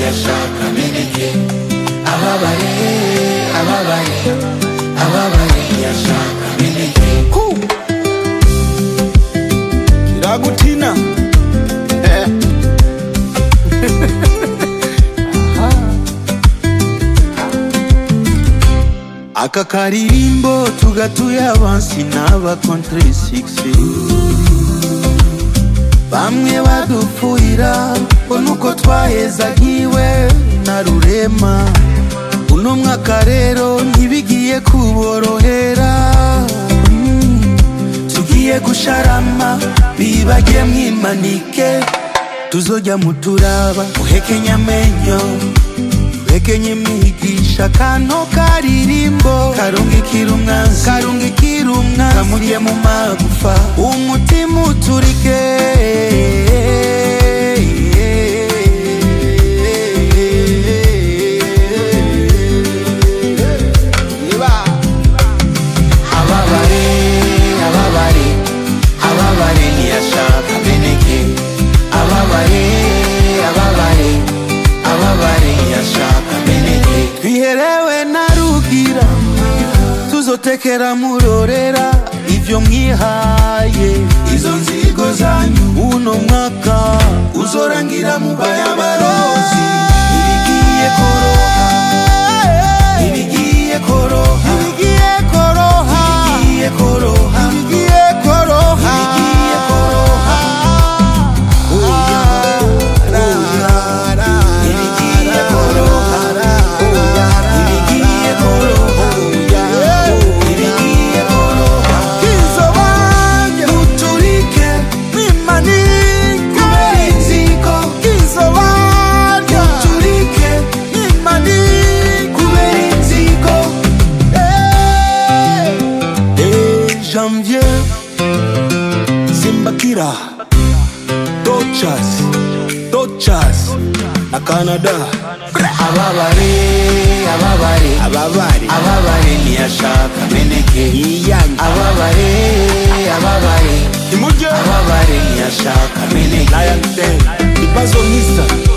ntiyashaka meneke ababare ababare ababare ntiyashaka meneke kiragutina Eh. aka karirimbo tugatuye abansi n'aba contre 6 bamwe badupfuira ngo nuko twahezagiwe na rurema uno mwaka rero ntibigiye kuborohera Mm. tugiye gusharama bibage mwimanike tuzojya muturaba muhekenye amenyo muhekenye mwigisha kano karirimbo karungikira umwanzi karungikira umwanzi kamurye mu magufa umutima uturike ababare ababare ababare ntiyashaka meneke ababare ababare ababare ntiyashaka meneke twiherewe na rugira tuzotekera murorera ivyo mwihaye izo nzigo zanyu uno mwaka uzorangira mu bayabarozi ibigiye koroha ibigiye koroha ibigiye koroha ibigiye koroha ibigiye koroha ibigiye koroha oya oya ibigiye koroha oya ibigiye koroha oya ibigiye koroha kizo wanjye muturike mwimanike kubera inzigo kizo wanjye muturike mwimanike kubera inzigo Eh, eh, janvier zimbakira dochas dochas na canada ababare ababare ababari ababare ntiyashaka meneke yiyanyu ababare ababare imujye ababare ntiyashaka meneke lion den ibazo nkisa